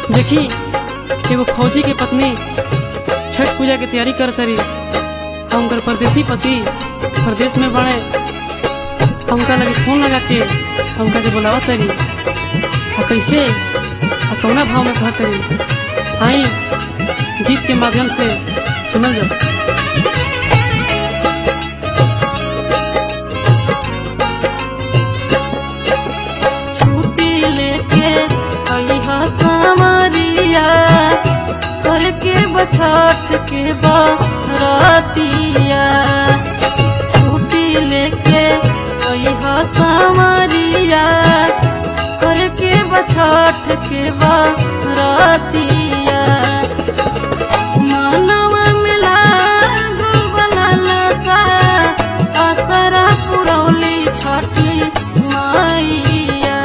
देखी एगो फौजी के पत्नी छठ पूजा के तैयारी कर तरी हम उनकर परदेसी पति प्रदेश में बड़े हमका लगे फोन लगा के हमका के बुलावा तरी आ कैसे आ कौना भाव में कहा तरी आई गीत के माध्यम से सुनल जाओ छुट्टी लेके अइहा सामरिया करके बछठ के बरतिया छुट्टी लेके अइहा सामरिया करके बछठ के बरतिया मानव मिला बनल सा असरा पुरौली छठी मैया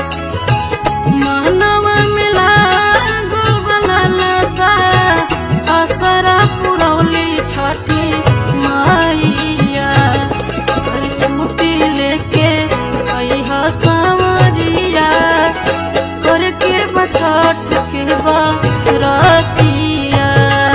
मानव मिला बनल सा असरा पुरौली छठी मैया अरे छुट्टी लेके अइहा सामरिया करके बछठ के बरतिया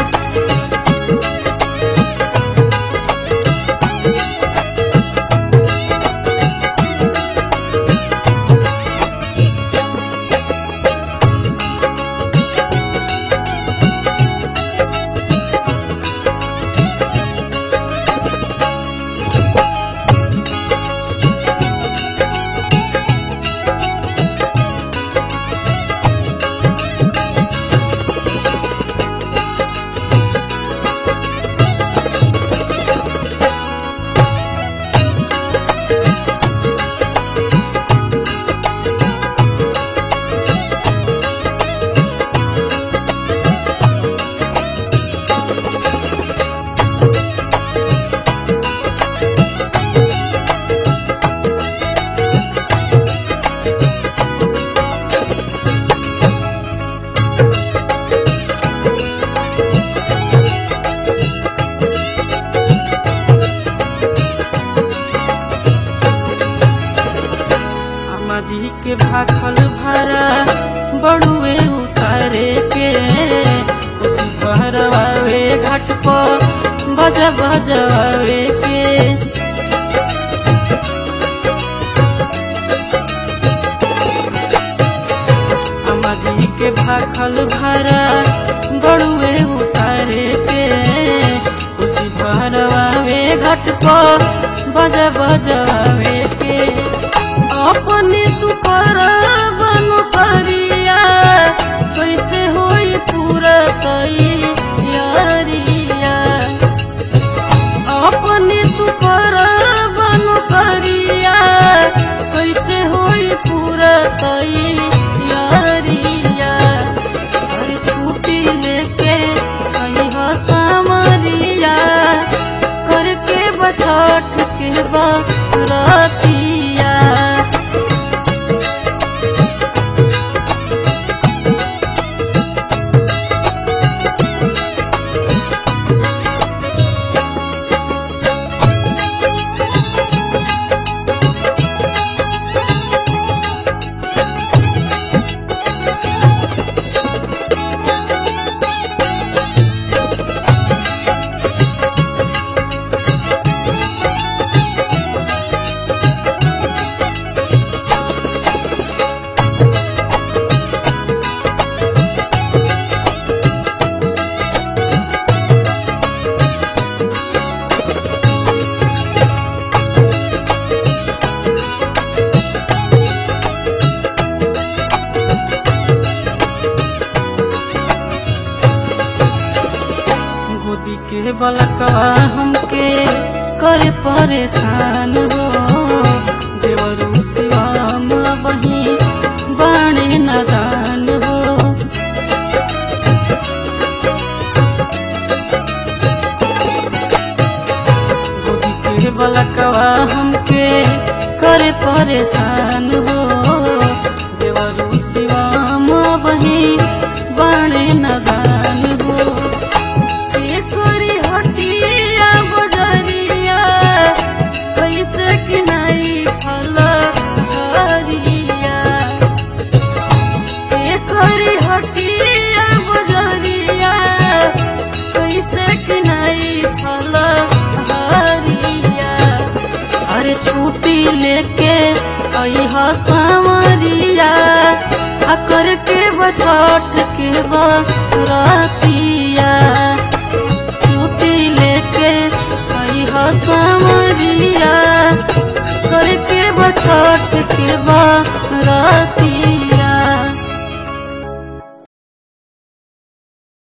अम्मा जी के भाखल भरा बड़ुए उतारे के उसी भरवावे घाट पर बजा बजावे के अम्मा जी के भाखल भरा बड़ुए उतारे के उसी भरवावे घाट पर बजा बजावे के अपने तू बन करिया कैसे होई पूरा तैयारिया अपने तू बन करिया कैसे होई पूरा तैयारिया अरे छुट्टी लेके अइहा सामरिया करके बछठ के बरतिया गोदी के बलकवा हमके करे परेशान हो देवरू शिवाम बही बाणे नदान हो गोदी के बलकवा हमके करे परेशान हो देवरू शिवाम बही बाणे नदान हो करी हटिया बजरिया कैसे किनाई फल हरिया करी हटिया लेके अह सावरिया आ करके बछठ के बरतिया छुट्टी लेके अह सावरिया करके बछठ के